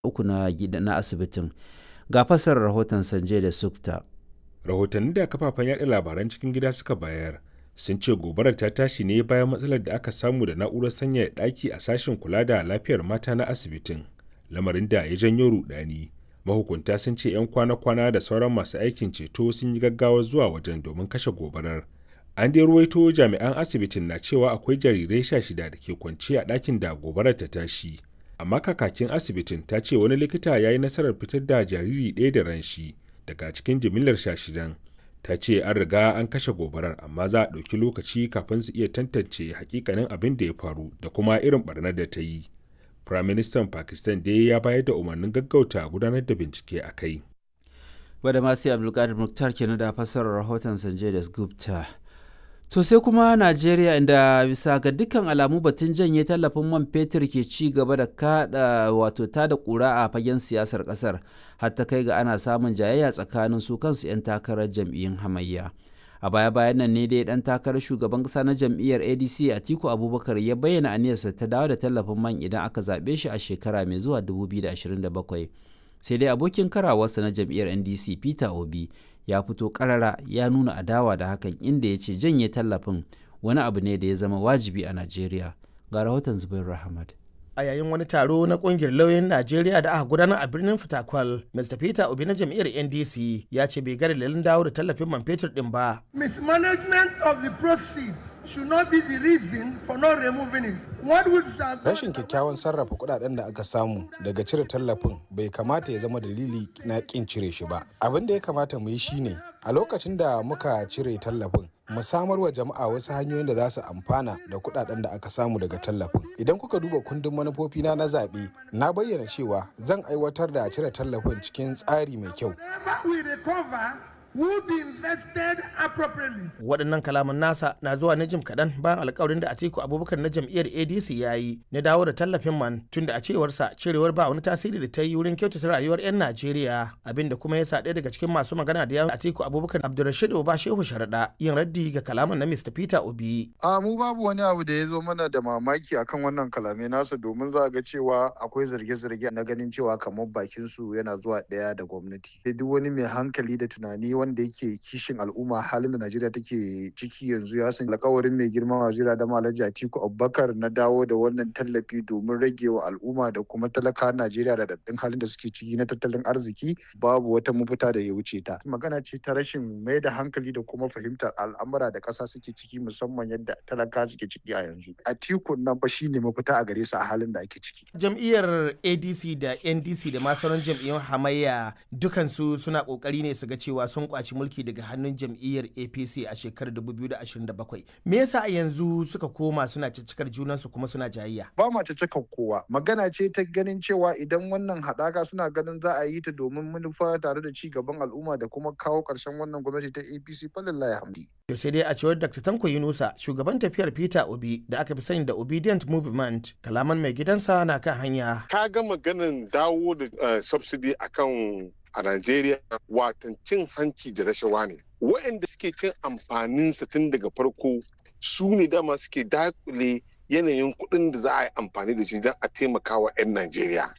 uku na gida na asibitin ga fasarar rahoton sanje da sukta rahotanni da kafafen yaɗa labaran cikin gida suka bayar sun ce gobarar ta tashi ne bayan matsalar da aka samu da na'urar sanyaya ɗaki a sashen kula da lafiyar mata na asibitin lamarin da ya janyo rudani mahukunta sun ce 'yan kwana-kwana da sauran masu aikin ceto sun yi gaggawa zuwa wajen domin kashe gobarar an dai ruwaito jami'an asibitin na cewa akwai jarirai sha shida da ke kwance a ɗakin da gobarar ta tashi amma kakakin asibitin ta ce wani likita ya yi nasarar fitar da jariri ɗaya da ran shi daga cikin jimillar sha shidan ta ce an riga an kashe gobarar amma za a ɗauki lokaci kafin su iya tantance hakikanin abin da ya faru da kuma irin barnar da ta yi Firaministan Pakistan dai ya bayar da umarnin gaggauta gudanar da bincike a kai. Wadda masu Abdulkadir Muktar kenan da fassarar rahoton Sanjay das Gupta. To sai kuma Najeriya inda bisa ga dukkan alamu batun janye tallafin man fetur ke ci gaba da kada wato ta da kura a fagen siyasar kasar har ta kai ga ana samun jayayya tsakanin su kansu 'yan takarar jam'iyyun hamayya. a baya-bayan nan ne dai dan takarar shugaban kasa na jam'iyyar adc atiku abubakar ya bayyana aniyarsa ta dawo da tallafin man idan aka zaɓe shi a shekara mai zuwa 2027 sai dai abokin karawarsa na jam'iyyar ndc peter obi ya fito karara ya nuna adawa da hakan inda ya ce janye tallafin wani abu ne da ya zama wajibi a najeriya ga rahoton zubair rahmat a yayin wani taro na kungiyar lauyoyin Najeriya da aka gudanar a birnin Fitakwal, Mr. Peter Obi na jam'iyyar NDC ya ce bai ga dalilin dawo da tallafin man fetur din ba. Mismanagement of the proceeds should not be the reason for not removing it. What would Rashin kyakkyawan sarrafa kudaden da aka samu daga cire tallafin bai kamata ya zama dalili na kin cire shi ba. Abin da ya kamata mu yi shine a lokacin da muka cire tallafin mu samar wa jama'a wasu hanyoyin da za su amfana da kudaden da aka samu daga tallafin idan kuka duba kundin manufofina na zaɓe na bayyana cewa zan aiwatar da cire tallafin cikin tsari mai kyau will be invested appropriately. Waɗannan kalaman nasa na zuwa na jim kaɗan bayan alkawarin da Atiku Abubakar na jam'iyyar ADC ya yi na dawo da tallafin man tun da a cewarsa cirewar ba wani tasiri da ta yi wurin kyautata rayuwar 'yan Najeriya abinda kuma ya sa ɗaya daga cikin masu magana da yawon Atiku Abubakar Abdulrashid Oba Shehu Sharaɗa yin raddi ga kalaman na Mr. Peter Obi. A mu babu wani abu da ya zo mana da mamaki akan wannan kalamai nasa domin za ga cewa akwai zarge-zarge na ganin cewa kamar bakin su yana zuwa ɗaya da gwamnati. Duk wani mai hankali da tunani wanda yake kishin al'umma halin da Najeriya take ciki yanzu ya san alkawarin mai girma wazira da Alhaji Atiku Abubakar na dawo da wannan tallafi domin rage wa al'umma da kuma talaka Najeriya da daddin halin da suke ciki na tattalin arziki babu wata mafita da ya wuce ta. Magana ce ta rashin mai da hankali da kuma fahimtar al'amura da ƙasa suke ciki musamman yadda talaka suke ciki a yanzu. Atiku nan fa shine mafita a gare su a halin da ake ciki. Jam'iyyar ADC da NDC da ma sauran jam'iyyun hamayya dukansu suna kokari ne su ga cewa sun kwaci mulki daga hannun jam'iyyar apc a shekarar 2027 me yasa a yanzu suka koma suna ciccikar junansu kuma suna jayayya ba ma ciccikar kowa magana ce ta ganin cewa idan wannan haɗaka suna ganin za a yi ta domin manufa tare da ci gaban al'umma da kuma kawo ƙarshen wannan gwamnati ta apc falillahi hamdi to sai dai a cewar dr tanko yunusa shugaban tafiyar peter obi da aka fi sani da obedient movement kalaman mai gidansa na kan hanya ka ga maganin dawo da subsidy akan a Najeriya watan cin hanci da rashawa ne. Waɗanda suke cin amfaninsa tun daga farko su ne dama suke dakule yanayin kuɗin da za a yi amfani da shi don a taimaka wa 'yan Najeriya.